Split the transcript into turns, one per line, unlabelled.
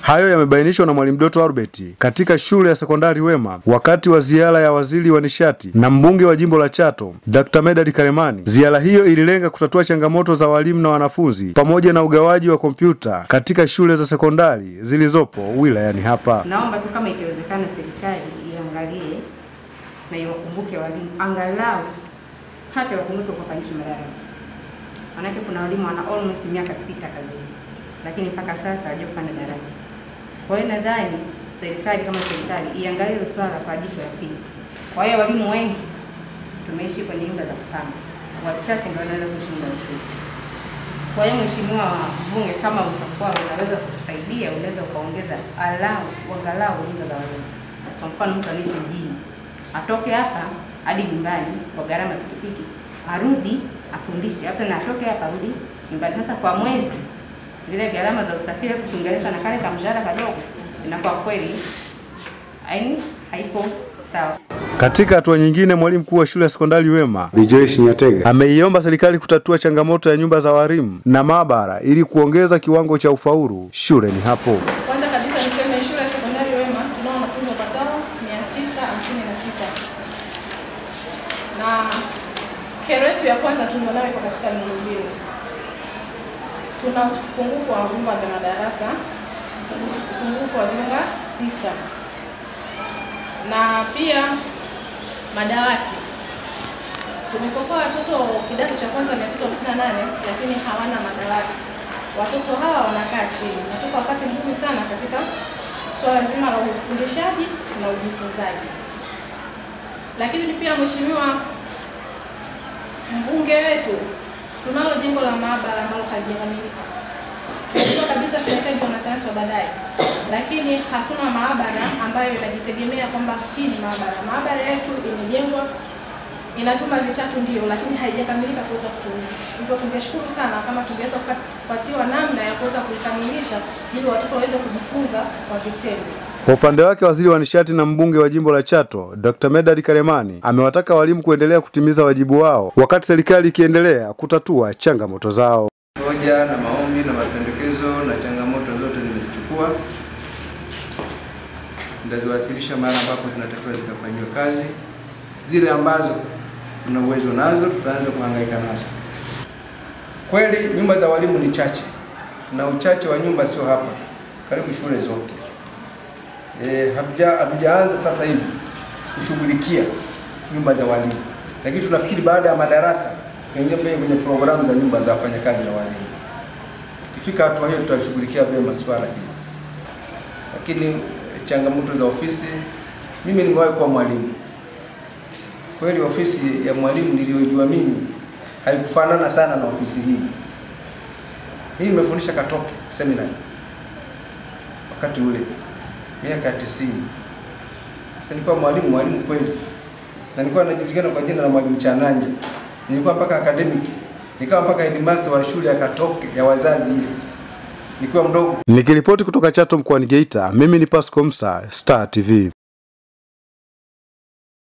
Hayo yamebainishwa na Mwalimu Doto Albert katika shule ya sekondari Wema wakati wa ziara ya waziri wa nishati na mbunge wa jimbo la Chato Dr. Medad Karemani. Ziara hiyo ililenga kutatua changamoto za walimu na wanafunzi pamoja na ugawaji wa kompyuta katika shule za sekondari zilizopo wilayani hapa.
Naomba tu kama ikiwezekana, serikali iangalie na iwakumbuke walimu, angalau hata wakumbuke kupandisha madaraka, manake kuna walimu wana almost miaka sita kazini, lakini mpaka sasa hawajapanda daraja. Kwa hiyo nadhani serikali kama serikali iangalie hilo swala kwa jicho la pili. Kwa hiyo walimu wengi tumeishi kwenye nyumba za kupanga, wachache ndio wanaweza kuishi nyumba nzuri. Kwa hiyo Mheshimiwa Mbunge, kama utakuwa unaweza kusaidia, unaweza ukaongeza alau angalau nyumba za walimu. Kwa mfano mtu anaishi mjini, atoke hapa hadi nyumbani kwa gharama ya pikipiki, arudi afundishe, hata na atoke hapa arudi nyumbani. Sasa kwa mwezi zile gharama za usafiri kuinganisha na kale kamshahara kadogo, inakuwa kweli yaani haipo sawa.
Katika hatua nyingine, mwalimu mkuu wa shule ya sekondari Wema
Rejoice Nyatega
ameiomba serikali kutatua changamoto ya nyumba za walimu na maabara ili kuongeza kiwango cha ufaulu shuleni hapo.
Kwanza kabisa niseme shule ya sekondari Wema tunao wanafunzi wapatao 956 na kero yetu ya kwanza tulionayo iko katika miundombinu. Tuna upungufu wa vyumba vya madarasa, upungufu wa vyumba sita, na pia madawati. Tumekokoa watoto kidato cha kwanza 358 lakini hawana madawati. Watoto hawa wanakaa chini, natoka wakati mgumu sana katika swala zima la ufundishaji na ujifunzaji. Lakini pia mheshimiwa mbunge wetu, tunalo jengo la maabara ambalo halijakamilika. Tunajua kabisa tunahitaji wanasayansi wa baadaye, lakini hatuna maabara ambayo inajitegemea kwamba hii ni maabara. Maabara yetu imejengwa ina vyumba vitatu ndio, lakini haijakamilika kuweza kutumia. Hivyo tungeshukuru sana kama tungeweza kupatiwa namna ya kuweza kuikamilisha ili watoto waweze kujifunza kwa vitendo.
Kwa upande wake waziri wa nishati na mbunge wa jimbo la Chato Dr. Medad Karemani amewataka walimu kuendelea kutimiza wajibu wao wakati serikali ikiendelea kutatua changamoto zao.
Hoja na maombi na mapendekezo na changamoto zote nimezichukua, nitaziwasilisha mahali ambapo zinatakiwa zikafanyiwa kazi. Zile ambazo tuna uwezo nazo tutaanza kuhangaika nazo. Kweli nyumba za walimu ni chache, na uchache wa nyumba sio hapa tu, karibu shule zote. E, hatuja hatujaanza sasa hivi kushughulikia nyumba za walimu, lakini tunafikiri baada ya madarasa tuingie kwenye programu za nyumba za wafanyakazi na walimu. Tukifika hatua hiyo, tutashughulikia vyema swala hili. Lakini eh, changamoto za ofisi, mimi nimewahi kuwa mwalimu kweli. Ofisi ya mwalimu niliyojua mimi haikufanana sana na ofisi hii. Mimi nimefundisha Katoke seminary wakati ule miaka ya tisini. Sasa nilikuwa mwalimu mwalimu kweli, na nilikuwa najulikana kwa jina la mwalimu Chananja. Nilikuwa mpaka academic, nikawa mpaka headmaster wa shule ya Katoke ya wazazi ile, nikiwa mdogo.
Nikiripoti kutoka Chato mkoani Geita, mimi ni Pasco Msa, Star TV.